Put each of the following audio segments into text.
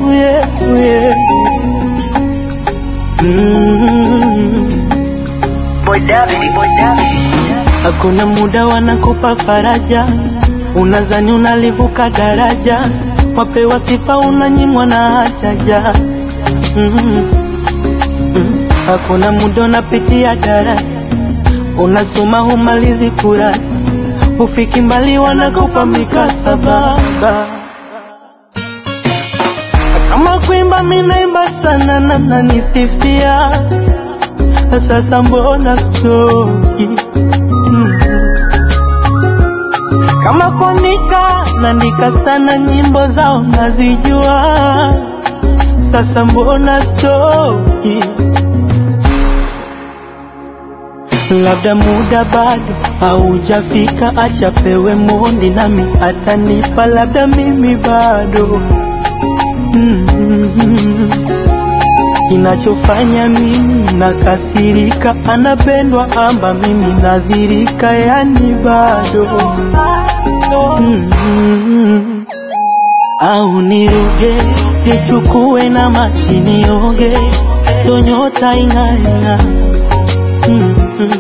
yeah, yeah. Mm. Boy David, Boy David. Hakuna muda wanakupa faraja, unazani unalivuka daraja, wapewa sifa unanyimwa na hajaja. Mm. Mm. Hakuna muda unapitia darasa, unasoma humalizi kurasa, ufiki mbali wanakupa mikasaba. Kama kuimba minaimba sana na nanisifia, sasa mbona stoki Mm. Kama kuandika naandika sana, nyimbo zao nazijua, sasa mbona stoki? Labda muda bado haujafika, acha pewe mondi nami atanipa, labda mimi bado mm. Kinachofanya mimi nakasirika, anapendwa amba mimi nadhirika, yani bado mm. Au niruge nichukue na maji nioge, ndo nyota ing'aing'a mm.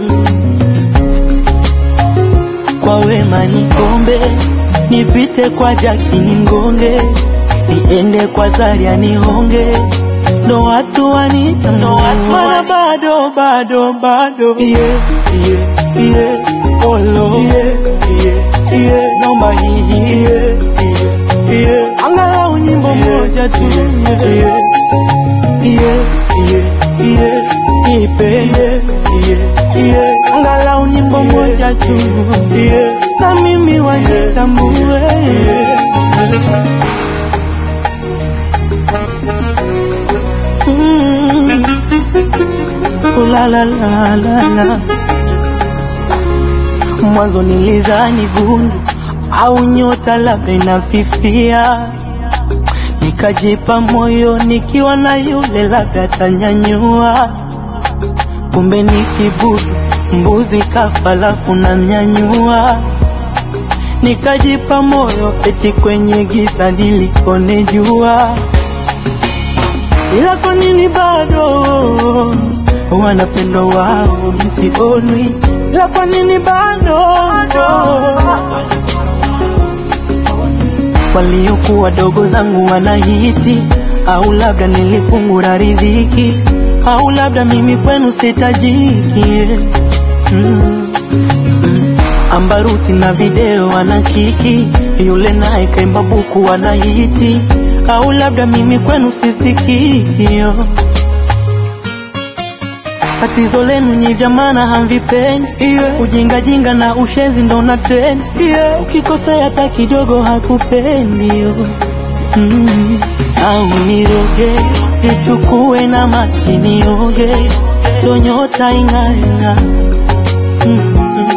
Kwa wema nikombe, nipite kwa jaki ningonge, niende kwa Zaria nihonge ndo watu wanita ndo watu wana bado bado bado yeah, yeah, yeah. Olo yeah, yeah, yeah. Naomba hii yeah, yeah, yeah. Angalau nyimbo moja tu yeah, yeah, yeah, yeah, yeah. Nipe yeah, yeah, yeah. Angalau nyimbo moja tu yeah. Na mimi wanitambue yeah. Mm. Ooh la la la la la. Mwanzo nilizani gundu au nyota labda inafifia, nikajipa moyo nikiwa na yule labda tanyanyua, kumbe ni kibudu mbuzi kafa lafu na mnyanyua, nikajipa moyo eti kwenye giza nilikone jua ila kwa nini bado wanapendwa wao misionwi? Ila kwa nini bado waliokuwa dogo zangu wanahiti? Au labda nilifungura riziki, au labda mimi kwenu sitajiki mm. Mm. Ambaruti na video wana kiki, yule naye kaimba buku wanahiti, au labda mimi kwenu sisikikio. Tatizo lenu nyi vya maana hamvipendi yeah. Ujingajinga na ushenzi ndo na trend yeah. Ukikosea hata kidogo hakupendi yo. mm. Au niroge nichukue na maji nioge, ndo nyota ing'aing'a mm.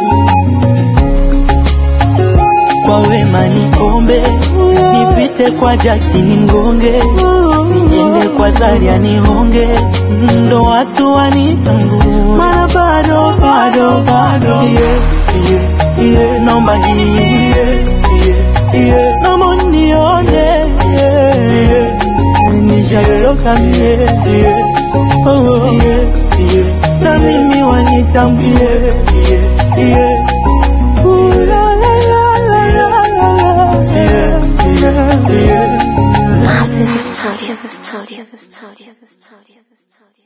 Kwa wema niombe nipite kwa jaki ningonge, niende kwa Zaria nihonge, ndo watu wanitambue, mana bado bado bado yeah, yeah, yeah. Naomba hii yeah, yeah, yeah. Naomba nione yeah, yeah. Nishachoka mie yeah. oh, yeah, yeah. Na mimi wanitambue yeah, yeah. Ooh, la, la, la, la, la, la, la. Yeah, yeah, yeah. Massive Studio, Studio, Studio, Studio, Studio.